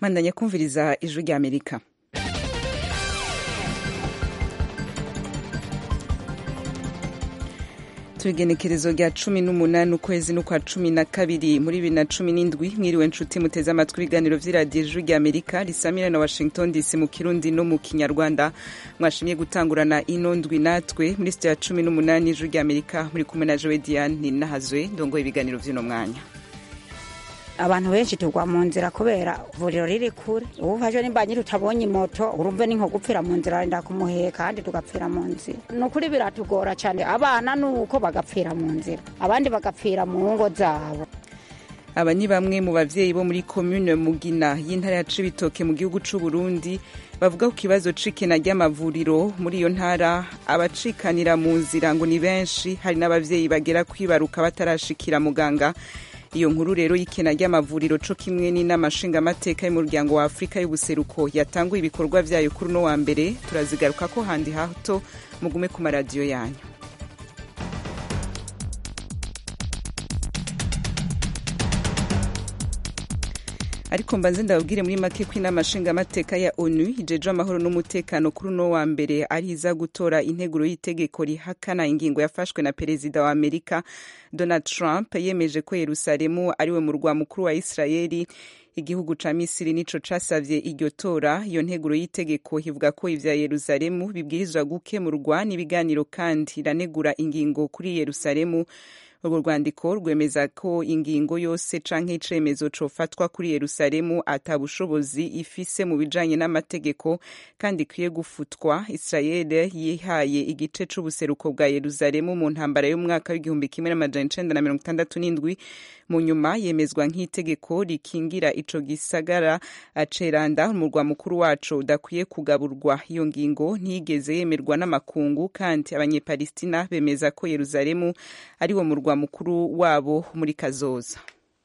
mandanya kumviriza ijwi rya amerika tubigenekerezo rya cumi n'umunani ukwezi n'ukwa cumi na kabiri muri bibiri na cumi n'indwi mwiriwe nshuti muteze amatwi ibiganiro vy'iradiyo ijwi rya amerika risamira na washington dc mu kirundi no mu kinyarwanda mwashimye gutangurana ino ndwi natwe muri sitiyo ya cumi n'umunani ijwi rya amerika muri kumwe na jowe diane ninahazwe ndongoye ibiganiro vy'uno mwanya abantu benshi tugwa mu nzira kubera ivuriro riri kure ubu ufashwe nimba nyiri utabonye moto urumve ni nko gupfira mu nzira wenda kumuheka kandi tugapfira mu nzira ni ukuri biratugora cyane abana ni uko bagapfira mu nzira abandi bagapfira mu ngo zabo aba ni bamwe mu bavyeyi bo muri commune mugina y'intara ya cibitoke mu gihugu c'u burundi bavuga ku kibazo c'ikena ry'amavuriro muri iyo ntara abacikanira mu nzira ngo ni benshi hari n'abavyeyi bagera kwibaruka batarashikira muganga iyo nkuru rero y'ikena ry'amavuriro co kimwe n'inama nshingamateka y'umuryango wa afurika y'ubuseruko yatanguye ibikorwa vyayo kuri uno wa mbere turazigaruka ko handi hato mugume ku maradiyo yanyu ariko mbanze ndababwire muri make ko inama nshingamateka ya onu ijeje amahoro n'umutekano kuri uno wa mbere ari iza gutora integuro y'itegeko rihakana ingingo yafashwe na perezida wa amerika donald trump yemeje ko yerusalemu ariwe murwa mukuru wa isirayeli igihugu ca misiri nico casavye iryo tora iyo nteguro y'itegeko ivuga ko ivya yerusalemu bibwirizwa gukemurwa n'ibiganiro kandi iranegura ingingo kuri yerusalemu urwo rwandiko rwemeza ko ingingo yose canke icemezo cofatwa kuri yerusalemu ata bushobozi ifise mu bijanye n'amategeko kandi ikwiye gufutwa israel yihaye igice c'ubuseruko bwa yerusalemu mu ntambara y'umwaka w'igihumbi kimwe n'amajana icenda na mirongo itandatu n'indwi mu nyuma yemezwa nk'itegeko rikingira ico gisagara aceranda umurwa mukuru waco udakwiye kugaburwa iyo ngingo ntiyigeze yemerwa n'amakungu kandi abanyepalestina bemeza ko yerusalemu ari wo murwa mukuru wabo muri kazoza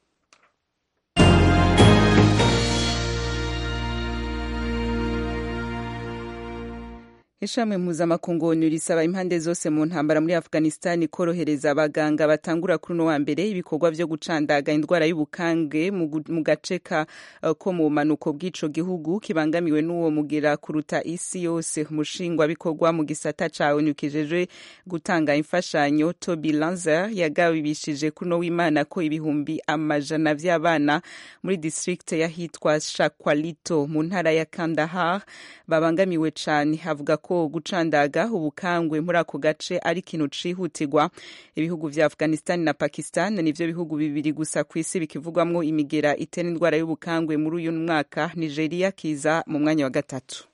ishami mpuzamakungu risaba impande zose mu ntambara muri afghanistan korohereza abaganga batangura kuri uno wa mbere ibikorwa vyo gucandaga indwara y'ubukange mu gace ko mu bumanuko bw'ico gihugu kibangamiwe n'uwo mugera kuruta isi yose umushingwabikorwa mu gisata ca onu kijejwe gutanga imfashanyo toby lanzer yagabibishije kuno w'imana ko ibihumbi amajana vy'abana muri district yahitwa shakwalito mu ntara ya kandahar babangamiwe cane avuga ko gucandaga ubukangwe muri ako gace ari ikintu cihutirwa ibihugu vya afghanistan na pakistan nivyo bihugu bibiri gusa ku isi bikivugwamwo imigera itera indwara y'ubukangwe muri uyu mwaka nigeria kiza mu mwanya wa gatatu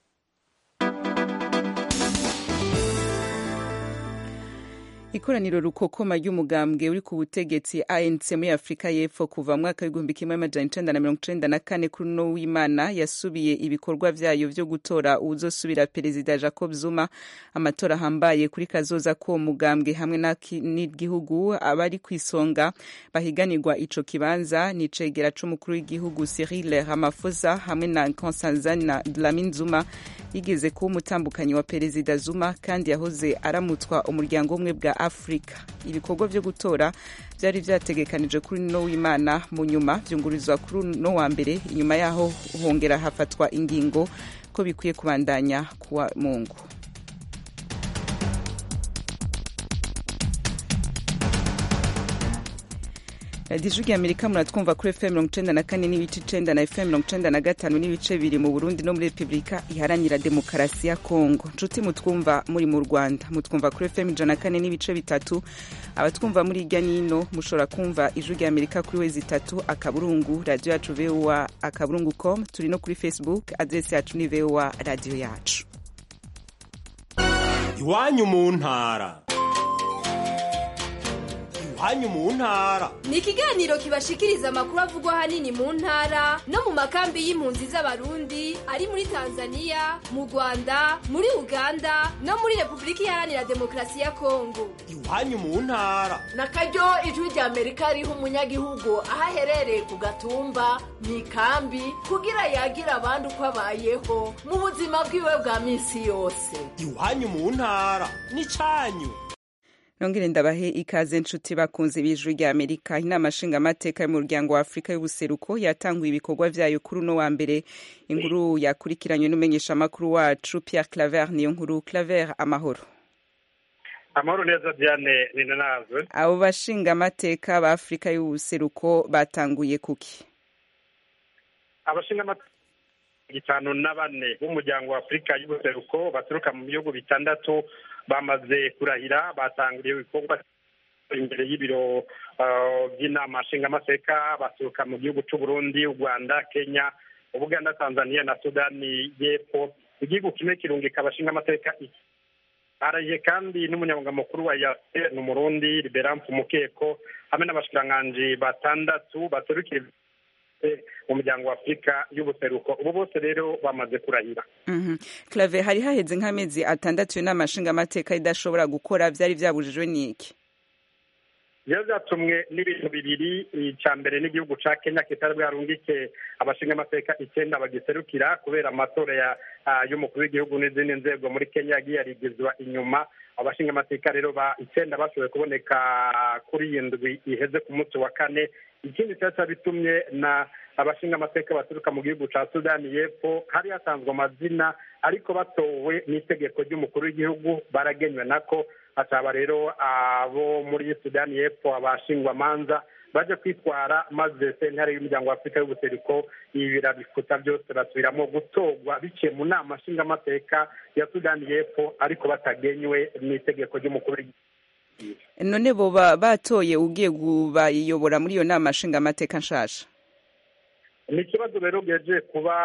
ikoraniro rukokoma ry'umugambwe uri ku butegetsi anc muri afurika y'epfo kuva mu mwaka w'igihumbi kimwe amajana icenda na mirongo icenda na kane kuri uno w'imana yasubiye ibikorwa vyayo vyo gutora uwuzosubira perezida jacob zuma amatora ahambaye kuri kazoza k'uwo mugambwe hamwe n'igihugu abari ku isonga bahiganirwa ico kibanza ni cegera c'umukuru w'igihugu cyril ramaphosa hamwe na nkosazana dlamini zuma yigeze kuba umutambukanyi wa perezida zuma kandi yahoze aramutswa umuryango umwe bwa afurika ibikorwa vyo gutora vyari vyategekanijwe kuri no w'imana mu nyuma vyungurizwa kuri no wa mbere inyuma yaho hongera hafatwa ingingo ko bikwiye kubandanya kuwa mungu radiyo ijwi amerika muratwumva kuri fm mirongo icenda na kane n'ibice icenda na fm mirongo icenda na gatanu n'ibice biri mu burundi no muri repubulika iharanira demokarasi ya kongo nshuti mutwumva muri mu rwanda mutwumva kuri fm ijana na kane n'ibice bitatu abatwumva muri hirya n'ino mushobora kumva ijwi rya amerika kuri wezi itatu akaburungu radiyo yacu voa akaburungu com turi no kuri facebook adresi yacu ni voa radiyo yacu iwanyu mu ntara iwanyu mu ntara ni ikiganiro kibashikiriza amakuru avugwa ahanini mu ntara no mu makambi y'impunzi z'abarundi ari muri tanzania mu rwanda muri uganda no muri repubulika iharanira demokarasi ya kongo iwanyu mu ntara na karyo ijwi rya amerika riha umunyagihugu aho aherereye ku gatumba mu ikambi kugira yagira abandi uko abayeho mu buzima bwiwe bwa minsi yose iwanyu mu ntara ni cyanyu nongere ndabahe ikaze nshuti bakunze ibijwi rya amerika inama nshingamateka y'umuryango wa afurika y'ubuseruko yatanguye ibikorwa vyayo kuri uno wa mbere inkuru yakurikiranywe n'umumenyeshamakuru wacu pierre claver niyo nkuru claver amahoro amahoro neza diane ninanazwe abo bashingamateka ba afurika y'ubuseruko batanguye kuki abashingamateka itanu na bane b'umuryango wa afurika y'ubuseruko baturuka mu bihugu bitandatu bamaze kurahira batanguriye ibikorwa imbere y'ibiro by'inama nshingamateka baturuka mu gihugu cy'u Burundi u rwanda kenya ubuganda tanzania na sudani y'epfo igihugu kimwe kirungika abashingamateka araye kandi n'umunyamabanga mukuru wa yase ni umurundi liberamfu mukeko hamwe n'abashikiranganji batandatu baturukira mu muryango wa afurika y'ubuseruko ubu bose rero bamaze kurahira clave hari haheze nk'amezi atandatu iyo nama nshingamateka idashobora gukora byari byabujijwe n'iki byari byatumwe n'ibintu bibiri icya mbere n'igihugu cya kenya kitari bwarungike abashingamateka icyenda bagiserukira kubera amatora y'umukuru w'igihugu n'izindi nzego muri kenya yagiye arigizwa inyuma abashingamateka rero ba icyenda bashoboye kuboneka kuri iyi ndwi iheze ku munsi wa kane ikindi cyari bitumye na abashingamateka baturuka mu gihugu cya sudani y'epfo hari hasanzwe amazina ariko batowe n'itegeko ry'umukuru w'igihugu baragenywe nako hakaba rero abo muri sudani y'epfo abashingwamanza baje kwitwara maze sentare y'umuryango wa afurika y'ubuseruko ibi birabifuta byose basubiramo gutorwa biciye mu nama nshingamateka ya sudani y'epfo ariko batagenywe n'itegeko ry'umukuru w'igihugu none boba batoye ugiye kubayobora muri iyo nama nshingamateka nshasha ni ikibazo rero bweje kuba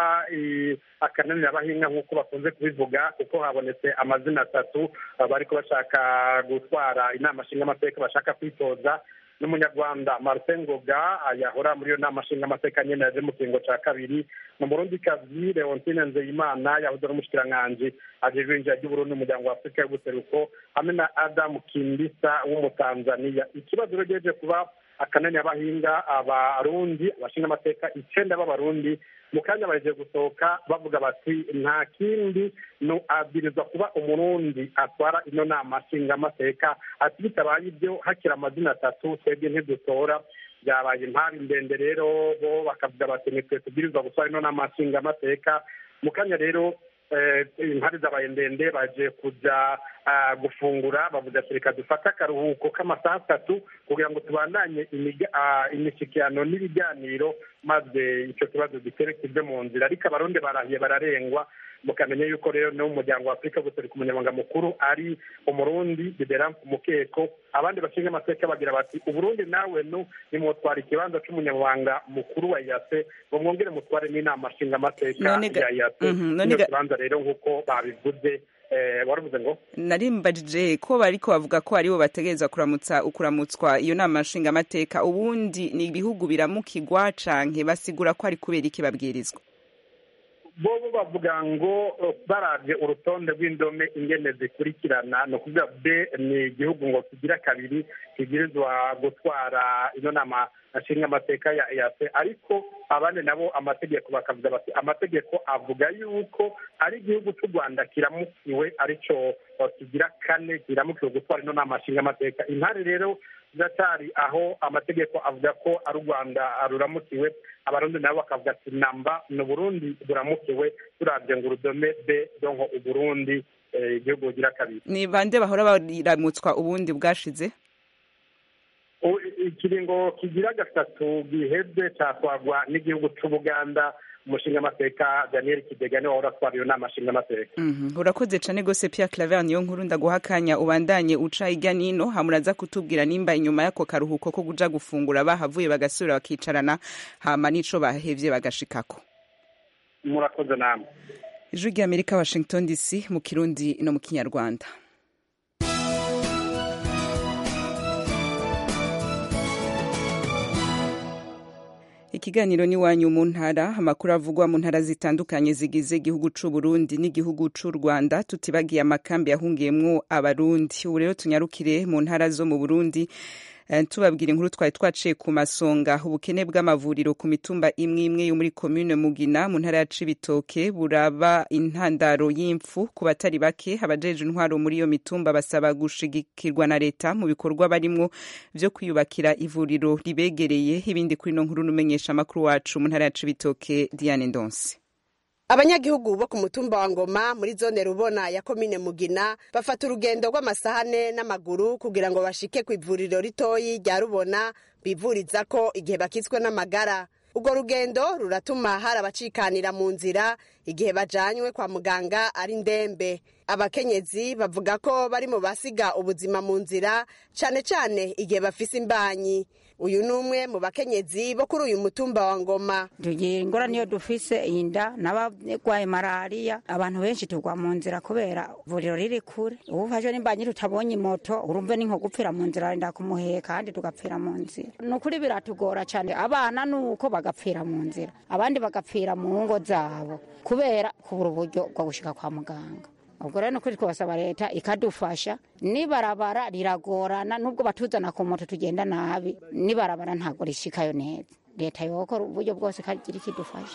akananira abahinga nk'uko bakunze kubivuga kuko habonetse amazina atatu bariko bashaka gutwara inama nshingamateka bashaka kwitoza n'umunyarwanda martin ngoga yahora muri iyo nama nshingamateka nyene yaje mu kiringo ca kabiri mu murundikazi leontine nzeyimana yahoze ari umushikiranganji ajejwe injira ry'uburundi umuryango wa afurika y'ubuseruko hamwe na adamu kindisa w'umutanzaniya ikibazo rero geje kuba akanani abahinga abarundi abashinga amateka icenda b'abarundi mu kanya bahejeje gusohoka bavuga bati nta kindi no abwirizwa kuba umurundi atwara ino nama nshingamateka ati bitabaye ibyo hakiri amazina atatu twebwe ntidutora byabaye impari ndende rero bo bakavuga bati nitwe tubwirizwa gutwara ino nama nshingamateka mu kanya rero impari zabaye ndende baje kuja gufungura bavuga ati reka dufate akaruhuko k'amasaha atatu kugira ngo tubandanye imishyikirano n'ibiganiro maze icyo kibazo gitere kive mu nzira ariko abarundi barahiye bararengwa mukamenya yuko rero no mu muryango wa afurika gusereka umunyamabanga mukuru ari umurundi liberamfu mukeko abandi bashinga amateka bagira bati uburundi nawe nu nimutwara ikibanza c'umunyamabanga mukuru wa yase ngo mwongere mutware n'inama nshinga amateka ya yase ino kibanza rero nk'uko babivuze waravuze ngo narimbajije ko bariko bavuga ko aribo bategerezwa kuramutsa ukuramutswa iyo nama nshingamateka ubundi ni ibihugu biramukigwa canke basigura ko ari kubera iki babwirizwa bobo bavuga ngo baravye urutonde rw'indome ingene zikurikirana ni ukuvuga b ni igihugu ngo kigira kabiri kigirizwa gutwara ino nama nshinga amateka ya eac ariko abandi nabo amategeko bakavuga bati amategeko avuga yuko ari igihugu cy'u rwanda kiramukiwe arico kigira kane kiramukiwe gutwara ino nama nshinga amateka intare rero ziracyari aho amategeko avuga ko ari u rwanda ruramukiwe abarundi nabo bakavuga ati namba ni uburundi buramukiwe turabye ngo urudome b donko uburundi igihugu bugira kabiri ni bande bahora baramutswa ubundi bwashize ikiringo kigira gatatu gihebwe cyatwagwa n'igihugu cy'ubuganda umushinga amateka daniel kidega niwe wahora atwara iyo nama nshinga amateka urakoze cane gose pierre claver niyo nkuru ndaguha akanya ubandanye uca hirya nino hamuraza kutubwira nimba inyuma y'ako karuhuko ko kuja gufungura bahavuye bagasubira bakicarana hama n'ico bahevye bagashikako murakoze namwe ijwi ry'amerika washington dc mu kirundi no mu kinyarwanda ikiganiro n'iwanyu mu ntara amakuru avugwa mu ntara zitandukanye zigize igihugu c'u Burundi n'igihugu c'u Rwanda tutibagiye amakambi yahungiyemwo abarundi ubu rero tunyarukire mu ntara zo mu Burundi Eh, tubabwira inkuru twari twaciye ku masonga ubukene bw'amavuriro ku mitumba imwe imwe yo muri komune mugina mu ntara ya cibitoke buraba intandaro y'imfu ku batari bake abajeje intwaro muri iyo mitumba basaba gushigikirwa na leta mu bikorwa barimwo vyo kwiyubakira ivuriro ribegereye ibindi kuri no nkuru numenyesha amakuru wacu mu ntara ya cibitoke Diane Ndonse abanyagihugu bo ku mutumba wa ngoma muri zone rubona ya komine mugina bafata urugendo rw'amasahane n'amaguru kugira ngo bashike ku ivuriro ritoyi rya rubona bivuriza ko igihe bakitswe n'amagara urwo rugendo ruratuma hari abacikanira mu nzira igihe bajanywe kwa muganga ari ndembe abakenyezi bavuga ko bari mu basiga ubuzima mu nzira cane cane igihe bafise imbanyi uyu ni umwe mu bakenyezi bo kuri uyu mutumba wa ngoma tugira ingorane iyo dufise inda n'abarwaye malariya abantu benshi tugwa mu nzira kubera ivuriro riri kure ubu ufashwe n'imbanyi tutabonye moto urumve ni nko gupfira mu nzira wenda kumuheka kandi tugapfira mu nzira ni ukuri biratugora cyane abana ni uko bagapfira mu nzira abandi bagapfira mu ngo zabo kubera kubura uburyo bwo gushika kwa muganga ubwo rero ni ukuri twasaba leta ikadufasha nibarabara riragorana nubwo batuzana ku moto tugenda nabi nibarabara ntabwo rishikayo neza leta yokora uburyo bwose ikagira ikidufasha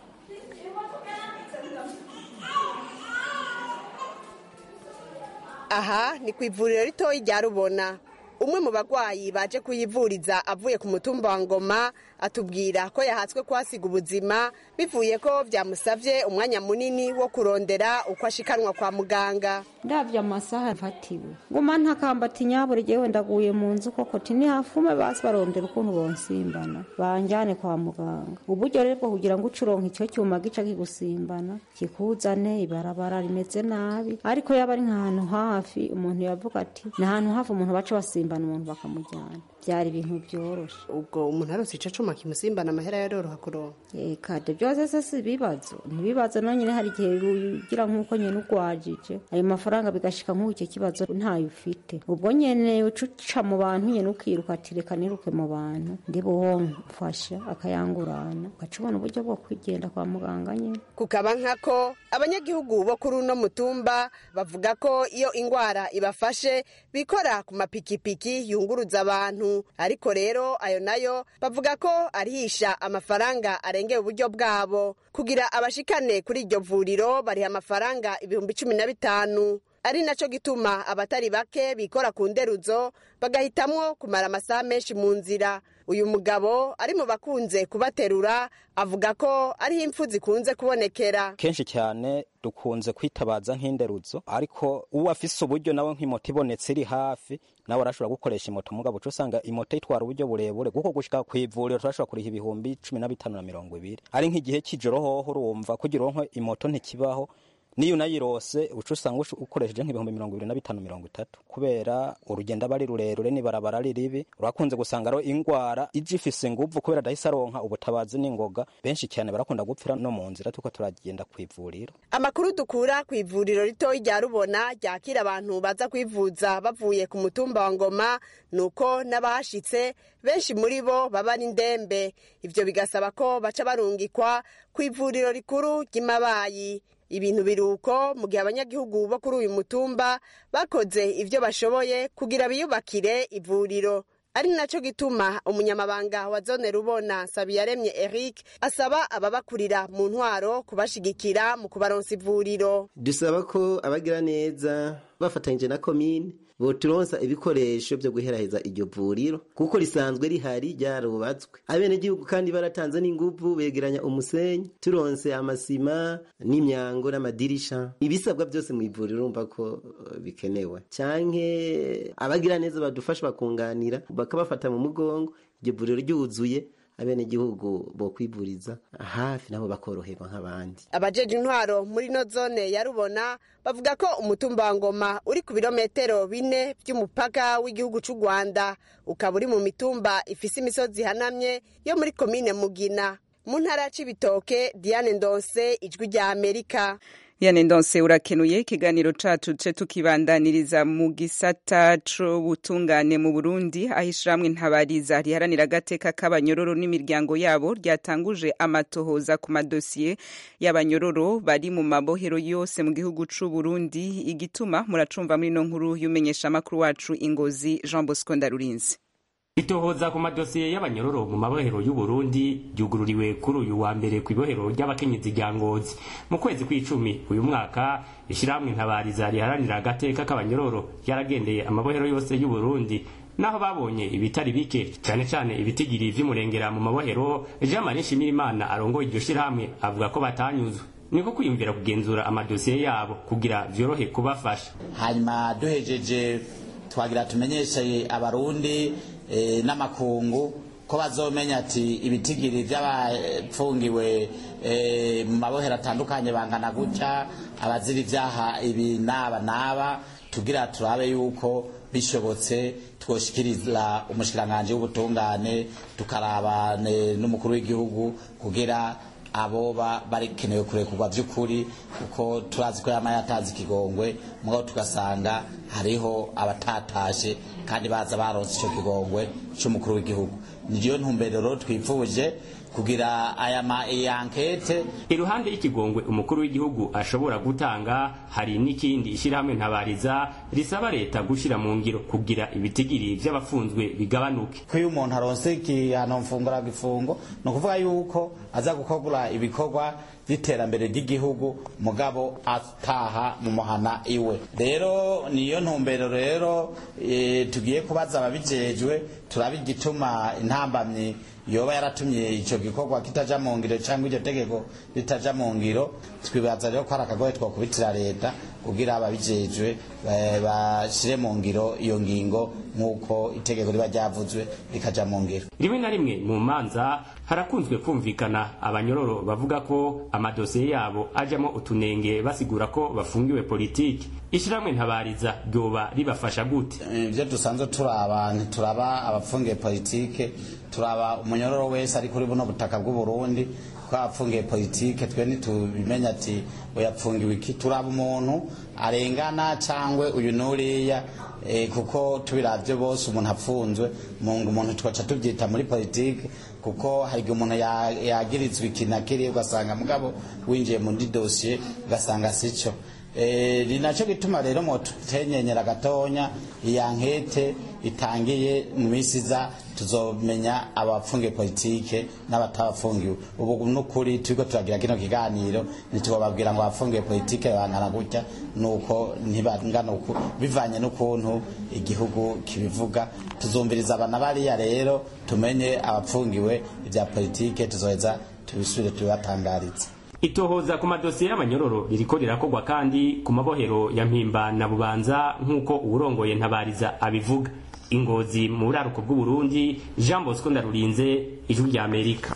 aha ni ku ivuriro ritoyi rya rubona umwe mu bagwayi baje kuyivuriza avuye ku mutumba wa ngoma atubwira ko yahatswe kuhasiga ubuzima bivuye ko byamusabye umwanya munini wo kurondera uko ashikanwa kwa muganga ndabye amasaha mfatiwe nguma ntakambati nyaburi jewe ndaguye mu nzu koko tini hafume basi barondera ukuntu bonsimbana banjane kwa muganga uburyo rero bwo kugira ngo ucuronka icyo cyuma gica kigusimbana kikuzane ibarabara rimeze nabi ariko yaba ari nk'ahantu hafi umuntu yavuga ati ni ahantu hafi umuntu baca basimbana umuntu bakamujyana byari ibintu byoroshe ubwo umuntu arose ico cuma kimusimbana amahera yaroroha kuronka kade byose se si ibibazo ntibibazo nonyine hari igihe ugira nk'uko nyine ugwajije ayo mafaranga bigashika nk'uko icyo kibazo ntayo ufite ubwo nyene uca mu bantu nyene ukiruka ati reka niruke mu bantu ndi buwomfasha akayangurana ugaca ubona uburyo bwo kwigenda kwa muganga nyene kukaba nkako abanyagihugu bo kuri uno mutumba bavuga ko iyo ingwara ibafashe bikora ku mapikipiki yunguruza abantu ariko rero ayo nayo bavuga ko arihisha amafaranga arengeye uburyo bwabo kugira abashikane kuri iryo vuriro bariha amafaranga ibihumbi cumi na bitanu ari naco gituma abatari bake bikora ku nderuzo bagahitamwo kumara amasaha menshi mu nzira uyu mugabo ari mu bakunze kubaterura avuga ko ariho impfu zikunze kubonekera kenshi cyane dukunze kwitabaza nk'inderuzo ariko uwo afise uburyo nawe nk'imoto ibonetse iri hafi nawe arashobora gukoresha imoto mugabo uca usanga imoto itwara uburyo burebure kuko gushika ku ivuriro turashobora kuriha ibihumbi cumi na bitanu na mirongo ibiri ari nk'igihe cy'ijoro hoho urumva kugira uronke imoto ntikibaho niyo unayirose uca usanga ukoresheje nk'ibihumbi mirongo ibiri na bitanu mirongo itatu kubera urugendo aba ari rurerure n'ibarabara ari ribi urakunze gusanga rero ingwara ije ifise inguvu kubera adahise aronka ubutabazi n'ingoga benshi cyane barakunda gupfira no mu nzira tuko turagenda ku ivuriro amakuru dukura ku ivuriro ritoyi rya rubona ryakira abantu baza kwivuza bavuye ku mutumba wa ngoma ni uko n'abahashitse benshi muri bo baba ari ndembe ivyo bigasaba ko baca barungikwa ku ivuriro rikuru ry'imabayi ibintu biruko mu gihe abanyagihugu bo kuri uyu mutumba bakoze ibyo bashoboye kugira biyubakire ivuriro ari naco gituma umunyamabanga wa zone rubona sabiyaremye eric asaba ababakurira mu ntwaro kubashigikira mu kubaronsa ivuriro dusaba ko abagira neza bafatanyije na komine boturonsa ibikoresho byo guheraheza iryo vuriro kuko risanzwe rihari ryarubatswe abenegihugu kandi baratanze n'inguvu begeranya umusenyi turonse amasima n'imyango n'amadirisha ibisabwa byose mu ivuriro urumva ko bikenewe canke abagira neza badufasha bakunganira bakabafata mu mugongo iryo vuriro ryuzuye abenegihugu bo kwivuriza hafi nabo bakoroherwa nk'abandi abajeje intwaro muri no zone ya rubona bavuga ko umutumba wa ngoma uri ku birometero bine by'umupaka w'igihugu cy'u rwanda ukaba uri mu mitumba ifise imisozi ihanamye yo muri komine mugina mu ntara ya cibitoke diane ndonse ijwi rya amerika yane ndonse urakenuye ikiganiro cacu ce tukibandaniriza mu gisata c'ubutungane mu burundi aho ishirahamwe ntabariza riharanira agateka k'abanyororo n'imiryango yabo ryatanguje amatohoza ku madosiye y'abanyororo bari mu mabohero yose mu gihugu c'uburundi igituma muracumva muri no nkuru y'umenyeshamakuru wacu ingozi jean bosco ndarurinzi itohoza ku madosiye y'abanyororo mu mabohero y'uburundi ryugururiwe kuri uyu wa mbere ku ibohero ry'abakenyezi rya ngozi mu kwezi kw'icumi uyu mwaka ishyirahamwe ntabariza riharanira agateka k'abanyororo ryaragendeye amabohero yose y'uburundi naho babonye ibitari bike cyane cyane ibitigiri vy'umurengera mu mabohero jean marie nshimirimana arongoye iryo shyirahamwe avuga ko batanyuzwe niko kwiyumvira kugenzura amadosiye yabo kugira vyorohe kubafasha hanyuma duhejeje twagira tumenyeshe abarundi e, n'amakungu ko bazomenya ati ibitigiri by'abapfungiwe e, mu mabohero atandukanye bangana gutya abazira ivyaha ibi n'aba n'aba tugira turabe yuko bishobotse twoshikiriza umushikiranganji w'ubutungane tukaraba n'umukuru w'igihugu kugira aboba barikenewe kurekurwa by'ukuri kuko turazi ko yama yatazi ikigongwe mugabo tugasanga hariho abatatashe kandi baza baronse icyo kigongwe cy'umukuru w'igihugu niyo ntumbero twifuje kugira aya ma ankete iruhande y'ikigongwe umukuru w'igihugu ashobora gutanga hari n'ikindi ishyirahamwe ntabariza risaba leta gushyira mu ngiro kugira ibitigiri by'abafunzwe bigabanuke ko iyo umuntu aronse igihano mfungura gifungo ni ukuvuga yuko aza gukora ibikorwa by'iterambere ry'igihugu mugabo ataha mu muhana iwe rero niyo ntumbero rero e, tugiye kubaza ababijejwe turabe igituma intambamyi yoba yaratumye icyo gikorwa kitaja mu ngiro cyangwa iryo tegeko ritaja mu ngiro twibaza rero ko ari akagoye twakubitira leta kugira ababijejwe bashyire mu ngiro iyo ngingo nk'uko itegeko riba ryavuzwe rikaja mu ngiro rimwe na rimwe mu manza harakunzwe kumvikana abanyororo bavuga ko amadosiye yabo ajamo utunenge basigura ko bafungiwe politiki ishyirahamwe ntabariza ryoba ribafasha gute ibyo dusanzwe turaba ntituraba abafungiye politike turaba umunyororo wese ari kuri buno butaka bw'uburundi ko yapfungiye politike twe ntitubimenya ati yapfungiwe iki turaba umuntu arengana cyangwa uyu n'uriya e, kuko tubiravye bose umuntu apfunzwe umuntu twaca tubyita muri politike kuko hari igihe umuntu yagirizwa iki na kiriya ugasanga mugabo winjiye muri dosiye ugasanga sico e, ni nacyo gituma rero motutenyenyera gatonya iya nkete itangiye mu minsi iza tuzomenya abafungiye politike n'abatabafungiwe ubu n'ukuri turiko turagira kino kiganiro ntitubababwira ngo abafungiye politike bangana gutya nuko ntibangana uku bivanye n'ukuntu igihugu kibivuga tuzumviriza abana bariya rero tumenye abapfungiwe ibya politike tuzoheza tubisubire tubibatangarize itohoza ku madosiye y'abanyororo ririko rirakorwa kandi ku mabohero ya mpimba na bubanza nk'uko uwurongoye ntabariza abivuga ingozi mu buraruko bw'uburundi jean bosco ndarurinze ijwi rya amerika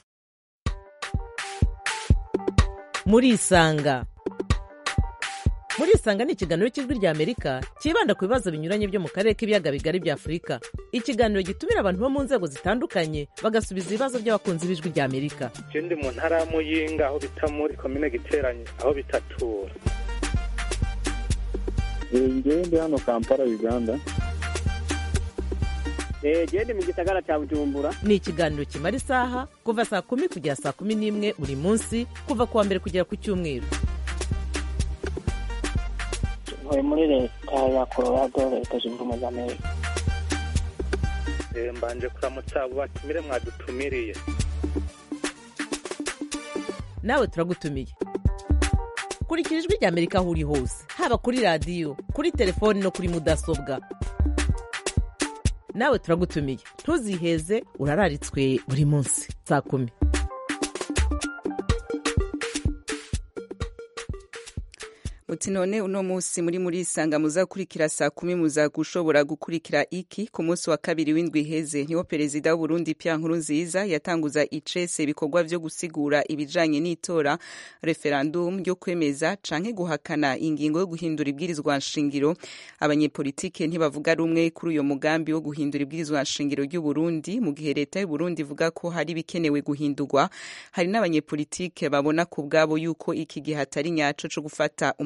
murisanga murisanga ni ikiganiro cy'ijwi rya amerika cyibanda ku bibazo binyuranye byo mu karere k'ibiyaga bigari bya afurika ikiganiro gitumira abantu bo mu nzego zitandukanye bagasubiza ibibazo by'abakunzi b'ijwi rya amerika je ndi mu ntara ya muyinga aho bita muri komine giteranye aho bitatura ngewe ndi hano kampala uganda gende mu gisagara cya bujumbura ni ikiganiro kimara isaha kuva saa kumi kugera saa kumi n'imwe buri munsi kuva ku wa mbere kugera ku cyumweru ntuye muri leta ya colorado leta zunze ubumwe za amerika mbanje kuramutsa abo batumire mwadutumiriye nawe turagutumiye kurikira ijwi rya amerika aho uri hose haba kuri radiyo kuri telefoni no kuri mudasobwa nawe turagutumiye ntuziheze urararitswe buri munsi saa kumi muti none uno munsi muri muri isanga muzakurikira saa kumi muza gushobora gukurikira iki ku munsi wa kabiri w'indwi iheze niho perezida w'uburundi Pierre Nkurunziza yatanguza icese ibikorwa vyo gusigura ibijanye n'itora referendum ryo kwemeza canke guhakana ingingo yo guhindura ibwirizwa nshingiro abanyepolitike ntibavuga rumwe kuri uyo mugambi wo guhindura ibwirizwa nshingiro ry'uburundi mu gihe leta y'uburundi ivuga ko hari bikenewe guhindurwa hari n'abanyepolitike babona ku bwabo yuko iki gihe atari nyaco co gufata umu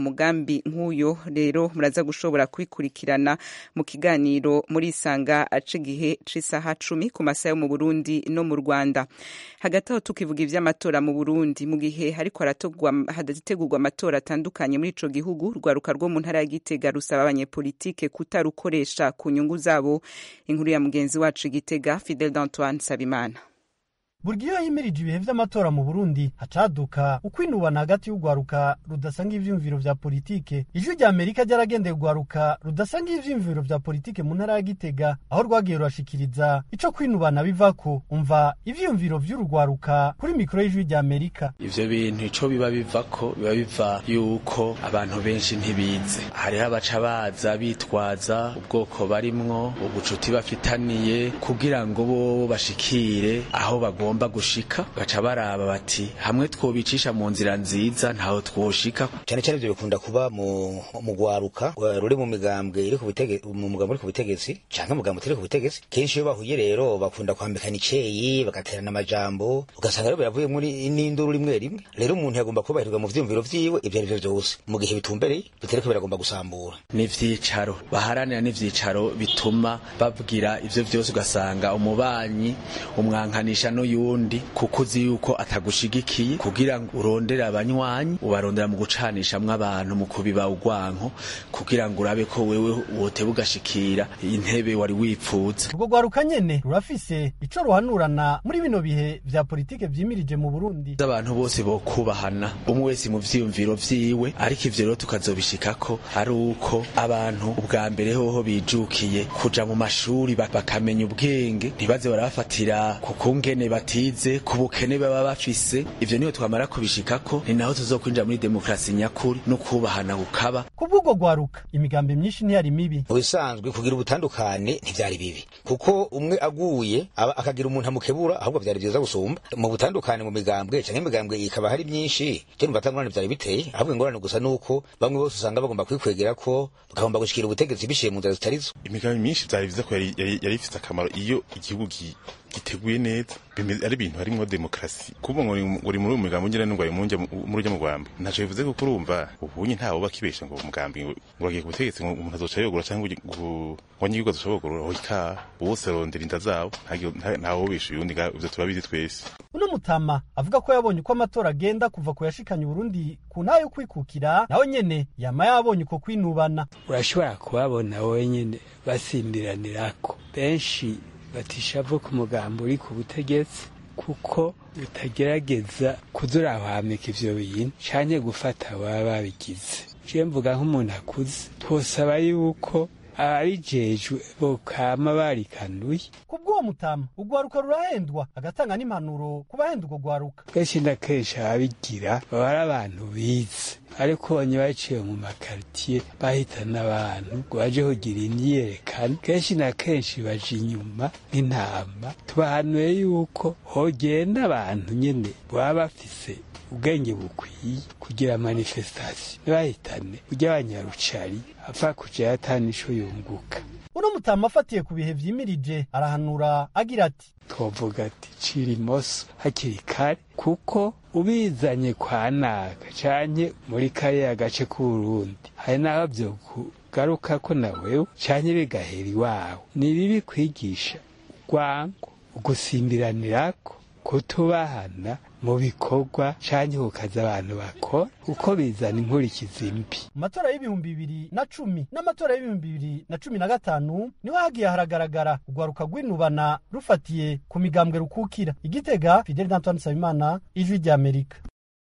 mugambi nk'uyo rero muraza gushobora kubikurikirana mu kiganiro muri isanga ace igihe c'isaha cumi ku masaha yo mu burundi no mu rwanda hagati aho tukivuga ivy'amatora mu burundi mu gihe hariko hadategurwa amatora atandukanye muri ico gihugu rwaruka rwo mu ntara ya gitega rusaba abanyepolitike kutarukoresha ku nyungu zabo inkuru ya mugenzi wacu igitega fidel d'antoine sabimana buri iyo himirije ibihe vy'amatora mu burundi hacaduka ukwinubana hagati y'urwaruka rudasanga ivyiyumviro vya politike ijwi rya amerika ryaragendeye urwaruka rudasanga ivyiyumviro vya politike mu ntara ya gitega aho rwagiye rurashikiriza ico kwinubana bivako umva ivyiyumviro vy'urugwaruka kuri mikoro y'ijwi rya amerika ivyo bintu ico biba bivako biba biva yuko abantu benshi ntibize hariho abaca baza bitwaza ubwoko barimwo ubucuti bafitaniye kugira ngo bo bashikire aho bagomba bagomba gushika baca baraba bati hamwe twobicisha mu nzira nziza ntaho twoshika cyane cyane ibyo bikunda kuba mu mu gwaruka ruri mu migambwe iri ku butegetsi mu mugambo uri ku butegetsi canke mugambo utari ku butegetsi kenshi iyo bahuye rero bakunda kwambikana iceyi bagaterana amajambo ugasanga rero biravuye muri n'induru rimwe rimwe rero umuntu yagomba kubahirwa mu vyumviro vyiwe ivyo ari vyo vyose mu gihe bitumbereye bitariko biragomba gusambura n'ivyicaro baharanira n'ivyicaro bituma babwira ivyo vyose ugasanga umubanyi umwankanisha n'uyu yundi kuko uzi yuko atagushigikiye kugira ngo urondere abanywanyi ubarondera mu gucanishamwo abantu mu kubiba ugwanko kugira ngo urabe ko wewe woteba ugashikira intebe wari wipfuza urwo rwaruka nyene rurafise ico ruhanurana muri bino bihe vya politike vyimirije mu burundi abantu bose bokubahana umwe wese mu vyiyumviro vyiwe ariko ivyo rero tukazobishikako ari uko abantu ubwa mbere hoho bijukiye kuja mu mashuri bakamenya ubwenge ntibaze barabafatira ku kungene batize ku bukene baba bafise ivyo niyo twamara kubishikako ni naho tuzokwinjira muri demokrasi nyakuri no kubahana gukaba kubw'ubwo rwaruka imigambi myinshi ntiyari mibi mu bisanzwe kugira ubutandukane ntivyari bibi kuko umwe aguye aba akagira umuntu amukebura ahubwo vyari vyiza gusumba mu butandukane mu migambwe canke imigambwe ikaba hari myinshi je numva atangorane vyari biteye ahubwo ingorane gusa nuko bamwe bose usanga bagomba kwikwegera ko bagomba gushikira ubutegetsi biciye mu nzira zitarizo imigambi myinshi vyari vyiza ko yari ifise akamaro iyo igihugu giteguye neza ari ibintu harimwo demokrasi kuba ngo uri muri uyu mugambi ngira ngo ari muri urya mugambi ntaco bivuze kuko urumva ubunye ntawo bakibesha ngo umugambi ngo uragiye ku butegetsi ngo umuntu azoca yogura cyangwa ngo wanyigihugu azoca yogura oika bose arondera inda zabo ntawo bisha uyundi ivyo turabizi twese uno mutama avuga ko yabonye uko amatora agenda kuva ku yashikanye Burundi ku ntayo kwikukira nawe nyene yama yabonye uko kwinubana urashobora kubabona wowe nyene basimbiranirako benshi batishavu ku mugambo uri ku butegetsi kuko utagerageza kuzurahamika ivyo bintu canke gufata baba babigize je mvuga nk'umuntu akuze twosaba yuko ababijejwe bokama barikanuye kubw'uwo mutama urwaruka rurahendwa agatanga n'impanuro ku bahenda urwo rwaruka kenshi na kenshi ababigira baba ari abantu bize ariko bonye baciye mu makaritiye bahitana abantu ngo baje kugira imyiyerekano kenshi na kenshi baje inyuma nk'intama tubahanuye yuko hogenda abantu nyene baba bafise ubwenge bukwiye kugira manifestasiyo ntibahitane ujya abanyarucari apfa kuja yatana ico yunguka uno mutama afatiye ku bihe vyimirije arahanura agira ati twovuga ati cira imoso hakiri kare kuko ubizanye kwa naka canke muri kariya gace k'uburundi hari n'aho vyokugaruka ko na wewe canke bigahera iwawe ni bibi kwigisha urwango ugusimbiranirako kutubahana mu bikorwa canke kukaza abantu bakora uko bizana inkurikizi mbi mu matora y'ibihumbi bibiri na cumi n'amatora y'ibihumbi bibiri na cumi na gatanu niho hagiye haragaragara urwaruka rw'inubana rufatiye ku migambwe rukukira igitega fideli d'antoine nsabimana ijwi ry'amerika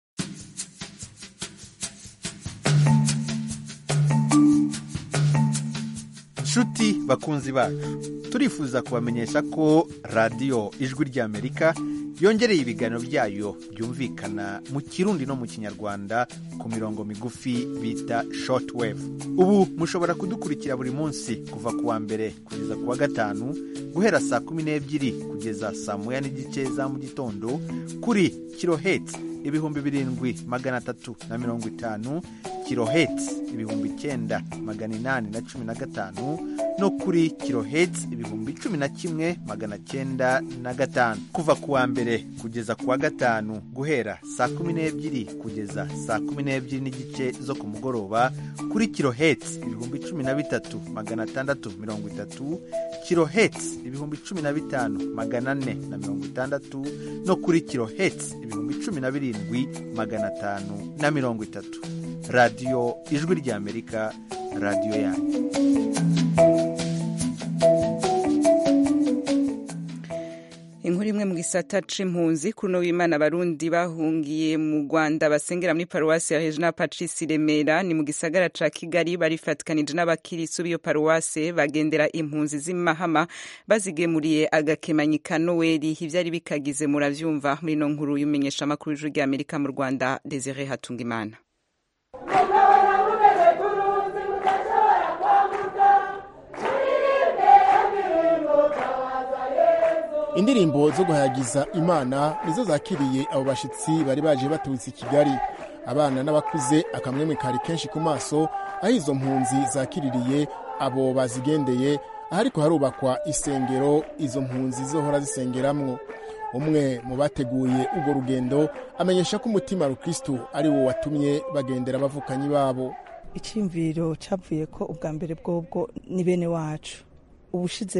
nshuti bakunzi bacu turifuza kubamenyesha ko radiyo ijwi ry'amerika yongereye ibiganiro byayo byumvikana mu kirundi no mu kinyarwanda ku mirongo migufi bita shortwave ubu mushobora kudukurikira buri munsi kuva ku wa mbere kugeza ku wa gatanu guhera saa kumi n'ebyiri kugeza saa moya n'igice za mu gitondo kuri kiloheti ibihumbi birindwi magana atatu na mirongo itanu kiloheti ibihumbi icyenda magana inani na cumi na gatanu no kuri kiloheti ibihumbi cumi na kimwe magana cyenda na gatanu kuva ku wa mbere kugeza ku wa gatanu guhera saa kumi n'ebyiri kugeza saa kumi n'ebyiri n'igice zo ku mugoroba kuri kiloheti ibihumbi cumi na bitatu magana atandatu mirongo itatu kiloheti ibihumbi cumi na bitanu magana ane na mirongo itandatu no kuri kiloheti ibihumbi cumi na birindwi magana atanu na mirongo itatu radiyo ijwi ry'amerika radiyo yanyu inkuru imwe mu gisata c'impunzi kuri uno w'imana abarundi bahungiye mu rwanda basengera muri paruwasi ya regina patrice remera ni mu gisagara ca kigali barifatikanije n'abakirisu b'iyo paruwase bagendera impunzi z'imahama bazigemuriye agakemanyi ka noweli ivyari bikagize muravyumva muri ino nkuru y'umenyesha amakuru y'ijuru ry'amerika mu rwanda desire hatungimana indirimbo zo guhayagiza imana nizo zakiriye abo bashitsi bari baje baturutse i kigali abana n'abakuze akamwemwe kari kenshi ku maso aho izo mpunzi zakiririye abo bazigendeye ahariko harubakwa isengero izo mpunzi zohora zisengeramwo umwe mu bateguye urwo rugendo amenyesha ko umutima rukristu ari wo watumye bagendera abavukanyi babo icyumviro cyavuye ko ubwa mbere bwobwo ni bene wacu ubushize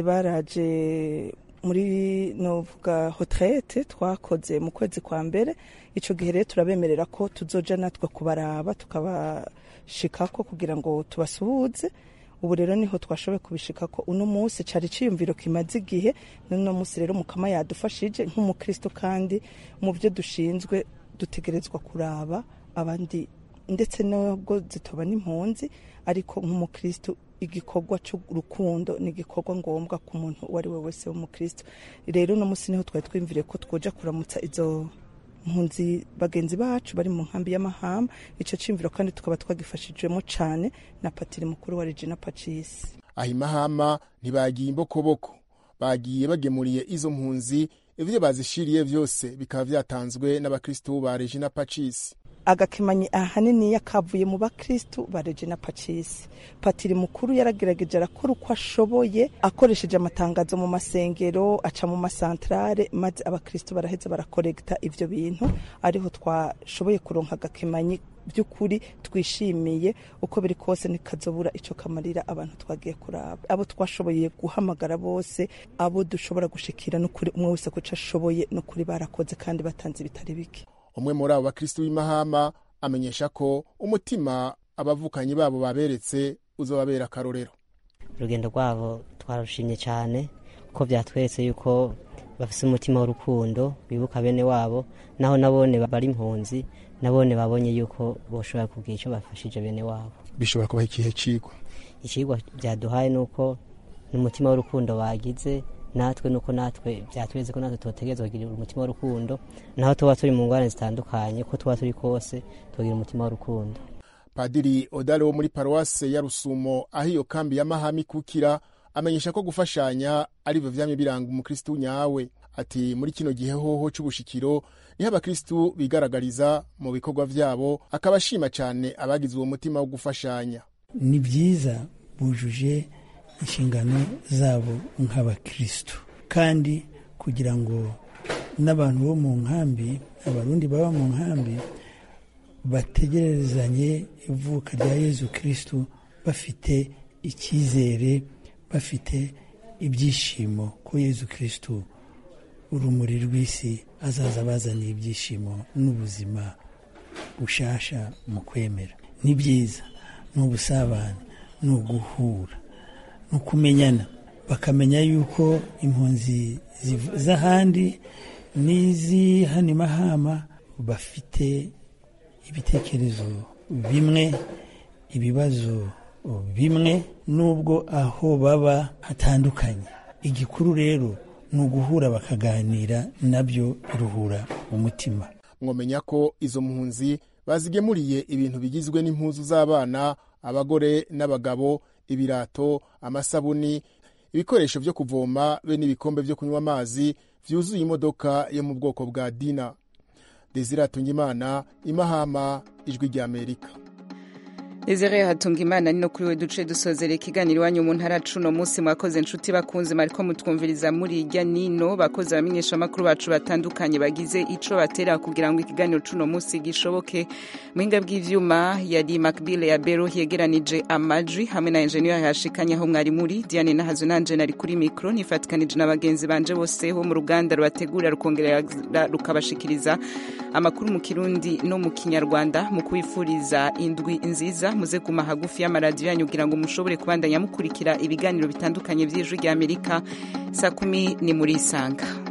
baraje muri novuga hotrete twakoze mu kwezi kwa mbere icyo gihe rero turabemerera ko tuzoja natwe kubaraba tukabashikako kugira ngo tubasuhuze ubu rero niho twashoboye kubishikako uno munsi cari ciyumviro kimaze igihe n'uno munsi rero mukama yadufashije nk'umukristo kandi mu byo dushinzwe dutegerezwa kuraba abandi ndetse nubwo zitoba n'impunzi ariko nk'umukristo igikorwa cy'urukundo ni igikorwa ngombwa ku muntu uwo ari we wese w'umukristo rero uno munsi niho twari twimvire ko twoja kuramutsa izo mpunzi bagenzi bacu bari mu nkambi y'amahamba icyo cyumviro kandi tukaba twagifashijwemo cyane na patiri mukuru wa regina pacisi aho imahama ntibagiye imbokoboko bagiye bagemuriye izo mpunzi ibyo bazishiriye byose bikaba byatanzwe n'abakristu ba regina pacisi agakemanyi ahanini yakavuye mu bakristu ba regina pacisi patiri mukuru yaragerageje arakora uko ashoboye akoresheje amatangazo mu masengero aca mu masantarare maze abakristu baraheza barakoregita ivyo bintu ariho twashoboye kuronka agakemanyi by'ukuri twishimiye uko biri kose ntikazobura icyo kamarira abantu twagiye kuraba abo twashoboye guhamagara bose abo dushobora gushikira n'ukuri umwe wese kuco ashoboye n'ukuri barakoze kandi batanze ibitari bike umwe muri abo bakristu b'imahama amenyesha ko umutima abavukanyi babo baberetse uzobabera akarorero urugendo rwabo twarushimye cyane ko byatweretse yuko bafite umutima w'urukundo bibuka bene wabo naho nabone bari impunzi nabone babonye yuko boshobora kugira icyo bafashije bene wabo bishobora kubaha ikihe cigwa ikigwa byaduhaye ni uko n'umutima w'urukundo bagize natwe nuko natwe byatweretse ko natwe tubategereza kugira umutima w'urukundo naho tuba turi mu ngorane zitandukanye ko tuba turi kose tugira umutima w'urukundo padiri odare wo muri paruwase ya rusumo aho iyo kambi ya mahami ikukira amenyesha ko gufashanya ari byo vyamye biranga umukristu nyawe ati muri kino gihe hoho c'ubushikiro niho abakristu bigaragariza mu bikorwa vyabo akaba ashima cane abagize uwo mutima wo gufashanya ni byiza bujuje inshingano zabo nk'abakristu kandi kugira ngo n'abantu bo mu nkambi abarundi baba mu nkambi bategerezanye ivuka rya yezu kristu bafite icyizere bafite ibyishimo ko yezu kristu urumuri rw'isi azaza bazaniye ibyishimo n'ubuzima bushasha mu kwemera ni byiza ni ubusabane ni uguhura ni ukumenyana bakamenya yuko impunzi z'ahandi n'iz'i hano mahama bafite ibitekerezo bimwe ibibazo bimwe n'ubwo aho baba hatandukanye igikuru rero ni uguhura bakaganira nabyo biruhura umutima mwomenya ko izo mpunzi bazigemuriye ibintu bigizwe n'impuzu z'abana abagore n'abagabo ibirato amasabuni ibikoresho byo kuvoma be n'ibikombe byo kunywa amazi byuzuye imodoka yo mu bwoko bwa dina desire atungimana imahama ijwi ry'amerika Desire hatunga imana ni no kuri we duce dusozera ikiganiro iwanyu mu ntara cuno munsi mwakoze inshuti bakunze mariko mutwumviriza muri irya nino bakoze abamenyesha amakuru bacu batandukanye bagize ico batera kugira ngo ikiganiro cuno munsi gishoboke muhinga bw'ivyuma yari Macbile ya Bero yegeranije amajwi hamwe na engineer yashikanye aho mwari muri Diane Nahazo nanje nari kuri micro nifatikanije n'abagenzi banje bose ho mu ruganda rubategura rukongera rukabashikiriza amakuru mu kirundi no mu kinyarwanda mu kwifuriza indwi nziza muze kuma hagufi y'amaradiyo yanyu kugira ngo mushobore kubandanya mukurikira ibiganiro bitandukanye by'ijwi ry'amerika saa kumi ni muri isanga